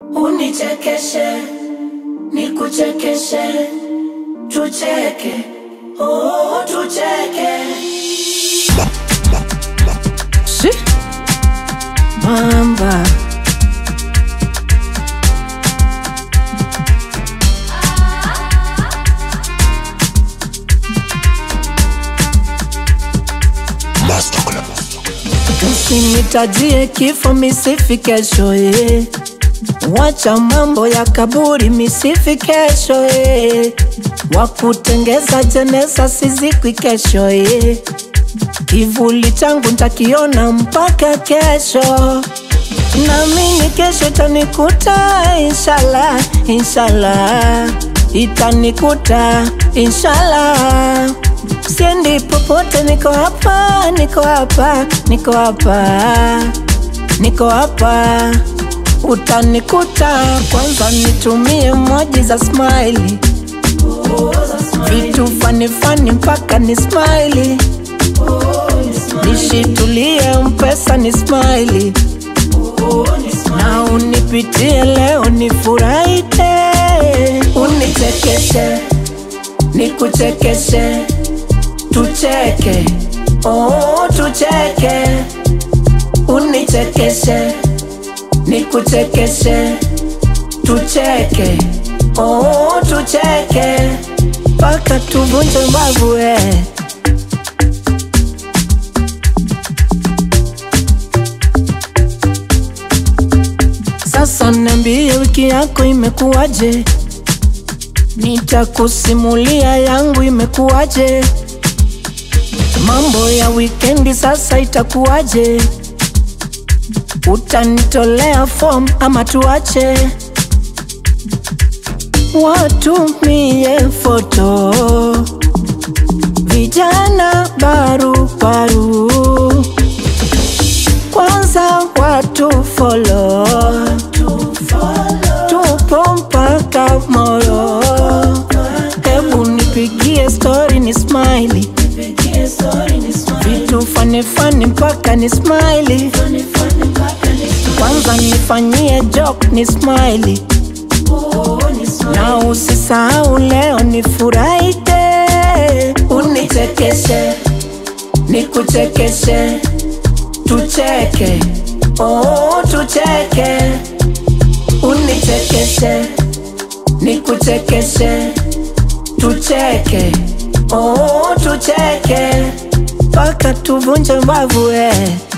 unichekeshe, nikuchekeshe, tucheke, oh, tucheke. Shi. Mamba. Usinitajie kifo misifi kesho eh. Wacha mambo ya kaburi misifi kesho eh. Wakutengeza jeneza sizikwi kesho eh. Kivuli changu ntakiona mpaka kesho, naamini kesho itanikuta inshallah, inshallah itanikuta inshallah. Siendi popote, niko hapa, niko hapa, niko hapa, niko hapa, utanikuta. Kwanza nitumie emoji za smiley, vitu fani fani mpaka ni smiley nishitulie mpesa ni smiley na unipitie leo nifurahite, unichekeshe, nikuchekeshe, tucheke, oh tucheke, unichekeshe, nikuchekeshe, tucheke, oh tucheke, mpaka tuvunje mbavu eh. Sasa niambie wiki yako imekuwaje? Nitakusimulia yangu imekuwaje. Mambo ya wikendi sasa itakuwaje? Utanitolea form ama tuache? Watumie foto vijana barubaru kwanza watu follow tupo mpaka moro hebu nipigie story ni smiley vitu fani fani mpaka ni smiley kwanza nifanyie joke ni smiley na usisahau leo nifurahite unichekeshe nikuchekeshe tucheke oh tucheke unichekeshe nikuchekeshe tucheke oh tucheke mpaka tuvunje mbavu eh.